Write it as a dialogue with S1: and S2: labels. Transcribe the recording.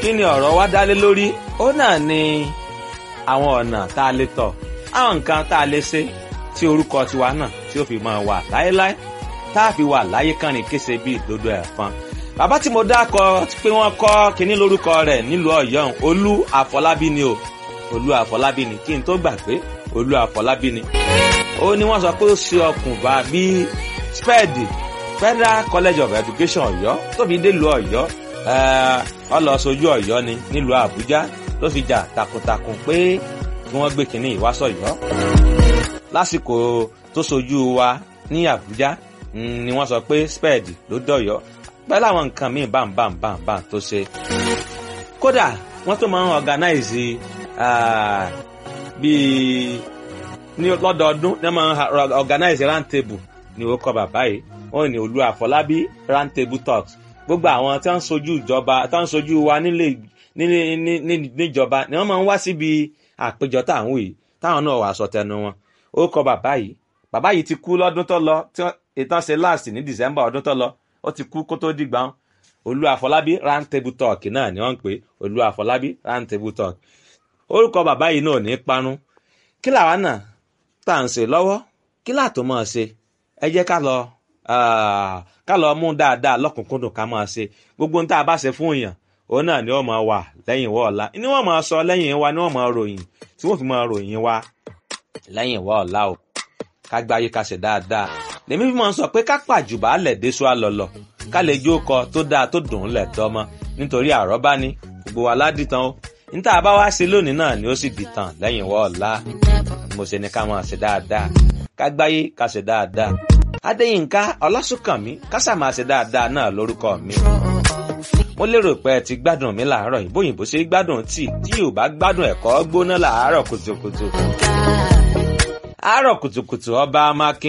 S1: kí ni ọ̀rọ̀ wa dálé lórí ó náà ni àwọn ọ̀nà tá a lè tọ̀ àwọn nǹkan tá a lè ṣe tí orúkọ tiwa náà tí ó fi máa wà láéláé tá a fi wà láyé kánrin kése bíi ìdodo ẹ̀fọn bàbá tí mo dákọ pé wọ́n kọ́ kínní lórúkọ rẹ̀ nílùú ọ̀yọ́ olú àfọlábí ni o olú àfọlábí ni kí n tó gbà pé olú àfọlábí ni ó ní wọ́n sọ pé ó ṣe ọkùnbà bíi spẹ́ẹ̀dì federal college of education ọ̀yọ́ tó fi dé lu ọ̀yọ́ ọ lọ sojú ọ̀yọ́ ni nílùú àbújá ló fi jà takuntakun pé kí wọ́n gbé kínní ìwásọ̀yọ́ lásìkò tó sojú wa ní àbújá ni wọ́n sọ pé spẹ́ẹ̀dì ló dọ̀yọ́ pẹ̀lú àwọn nǹkan míì bámbámbámbá tó ṣe. kódà wọ́n tó máa ń organize bíi ní lọ́dọọdún ní wọ́n máa ń organize round table ní ó kọ bàbá yìí wọ́n ní olú àfọlábí round table talks gbogbo àwọn tí wọ́n ń sojú ìjọba tí wọ́n ń sojú wa nílé níjọba ni wọ́n máa ń wá síbi àpéjọ táwọn yìí táwọn náà wà sọ tẹnu wọn ó kọ bàbá yìí bàbá yìí ti kú lọ́dún tó lọ tí ìtàn ṣe last ní december ọdún tó lọ ó ti kú kó tó dìgbà wọn olú àfọlábí round table talk náà ni wọ́n ń pè olú àfọlábí round table talk orúkọ bàbá yìí náà ní parun kí làwa náà tá à ń ṣe lọ́wọ́ kí láàtò máa ṣe ẹ jẹ́ ká lọ ká lọ mú dáadáa lọ́kùnkúndùn ká máa ṣe gbogbo ohun tá a bá ṣe fún èèyàn òun náà ni wọ́n máa wà lẹ́yìn wọ́ ọ̀la ni wọ́n máa sọ lẹ́yìn wa ni wọ́n máa ròyìn tí wọ́n fi máa ròyìn wa lẹ́yìn wọ́ ọ̀la o ká gbáyé ká ṣe dáadáa lèmi fi máa ń sọ pé ká pàjùbà lẹ̀ déṣu àlọ́lọ̀ ká lè jó kọ tó dáa tó dùn ún lẹ̀ tọ́mọ nítorí àrọ́bá ni gbogbo wa ládìtàn o níta bá wá ṣe lónìí náà ni ó sì dìtàn lẹ́yìn wọ́ ọ̀la mo ṣe ni ká máa ṣe dáadáa ká gbáyé ká ṣe dáadáa adéyínká ọlásùnkànmí ká sà máa ṣe dáadáa náà lórúkọ mi mo lérò pé ẹ ti gbádùn mi làárọ̀ yìí bóyìnbó ṣe gbádùn tíì tí yóò bá gbádùn ẹ̀kọ́ gbóná làárọ̀ kùtùkùtù àárọ̀ kùtùkùtù ọba amákin